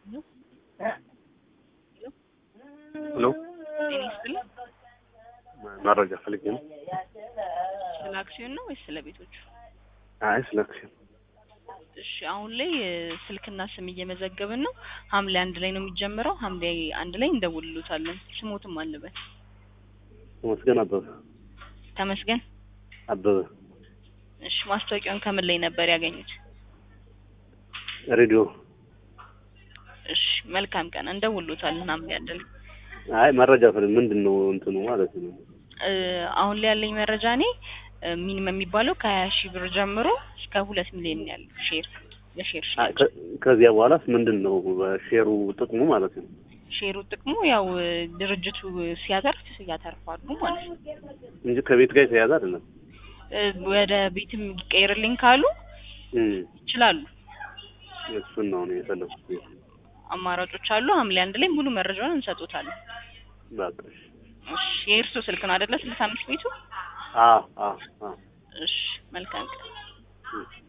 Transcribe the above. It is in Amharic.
ሄሎ ጤና ይስጥልኝ። መረጃ ፈልጌ ነው። ስለ አክሲዮን ነው ወይስ ስለ ቤቶቹ? አይ ስለ አክሲዮን እሺ አሁን ላይ እ፣ ስልክና ስም እየመዘገብን ነው። ሐምሌ አንድ ላይ ነው የሚጀምረው። ሐምሌ አንድ ላይ እንደውልሎታለን። ስሞትም አለበት ተመስገን አበበ ተመስገን። አበበ እሺ ማስታወቂያውን ከምን ላይ ነበር ያገኙት? ሬዲዮ። እሺ መልካም ቀን፣ እንደውልሎታለን ሐምሌ አንድ ላይ። አይ መረጃ ፈልግ ምንድን ነው እንትኑ ማለት ነው። እ፣ አሁን ላይ ያለኝ መረጃ እኔ እ፣ ሚኒመም የሚባለው ከሀያ ሺህ ብር ጀምሮ እስከ ሁለት ሚሊዮን ያለው ሼር የሼር አይ ሽያጭ ከ- ከዚያ በኋላስ ምንድን ነው ሼሩ ጥቅሙ ማለት ነው? ሼሩ ጥቅሙ ያው እ፣ ድርጅቱ ሲያተርፍ ያተርፋሉ ማለት ነው። እንጂ ከቤት ጋር የተያያዘ አይደለም። እ፣ ወደ ቤትም ይቀይርልኝ ካሉ እም ይችላሉ። እሱን ነው እኔ የፈለኩት። አማራጮች አሉ። ሐምሌ አንድ ላይ ሙሉ መረጃውን እንሰጡታለን። በቃ እሺ። እሺ የእርስዎ ስልክ ነው አይደለ? ስልሳ አምስት ቤቱ። አ አ አ እሺ መልካም ቀን። እም